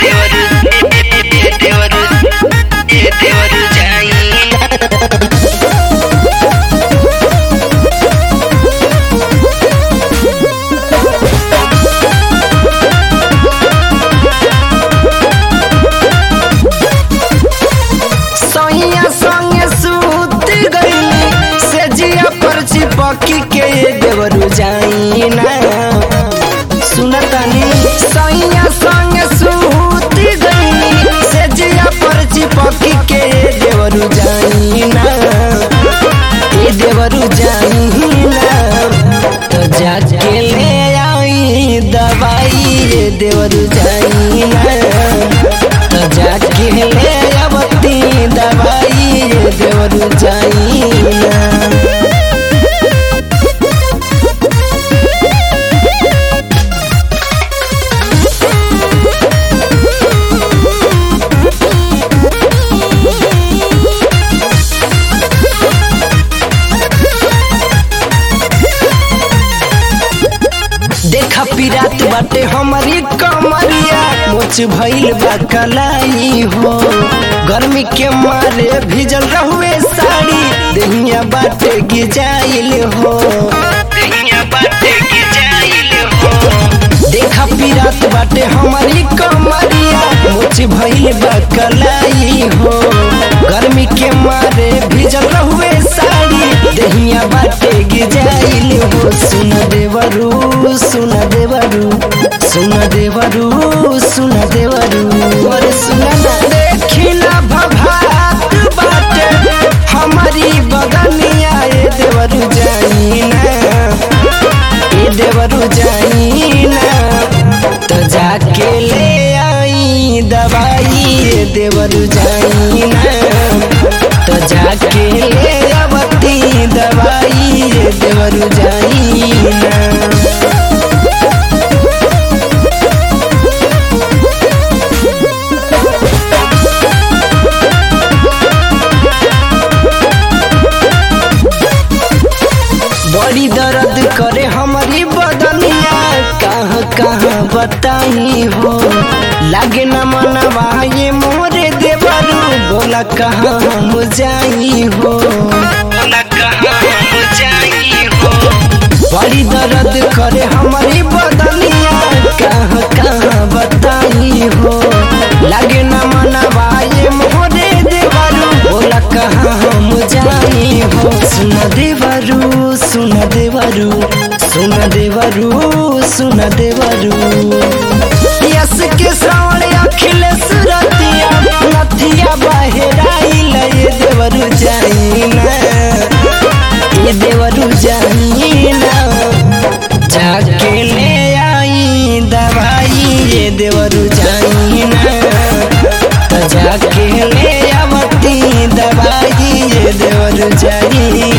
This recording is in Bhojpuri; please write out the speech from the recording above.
ದೇವರು ದೇವರು ದೇವರು ಜಾಯಿನ सैया संगे सूत गईली से जिया पर चिपकी के देवरू जाइना सुनतनी सैया संगे सूत गईली से जिया पर चिपकी के देवरू जाइना ए देवरू जाइना तो जाके ले आई दवाई रे देवरू जाइना तो जाके ले अबती दवाई रे देवरू जाइना देखा पिरात बाटे हमारी कमरिया मोच भइल बा कलाई हो गर्मी के मारे भिजल रहुए साड़ी देहिया बाटे गिजाइल हो दहिया बाटे के जाइल हो देखा पिरात बाटे हमारी कमरिया मोच भइल बा कलाई हो गर्मी के मारे भिजल रहुए साड़ी देहिया बाटे गिजाइल हो सुन देवरू सुन देवरू सुन देवरू सुन देवरू और सुन ना देखी ना भभात बाटे हमारी बगनिया ए देवरू जाइना ए देवरू जाइना तो जाके ले आई दवाई रे देवरू जाइना तो जाके ले अबती दवाई रे देवरू जाइना बड़ी दर्द करे हमारी बदनिया कहाँ कहाँ बताई हो लागे न मनवा ये मोरे देवरू बोला कहाँ हम जाई हो बोला कहाँ हम जाई हो बड़ी दर्द करे हमारी बदनिया कहाँ कहाँ बताई हो लागे न मनवा ये मोरे देवरू बोला कहाँ हम जाई हो सुन देवरू सुन देवरू सुन देवरू सुन देवरू यस के श्रावण अखिल सुरतिया नथिया बहेराइल ये देवरू जाइना ये देवरू जाइना जाके ले आई दवाई ये देवरू जाइना तो जाके ले आवती दवाई ये देवरू जाइना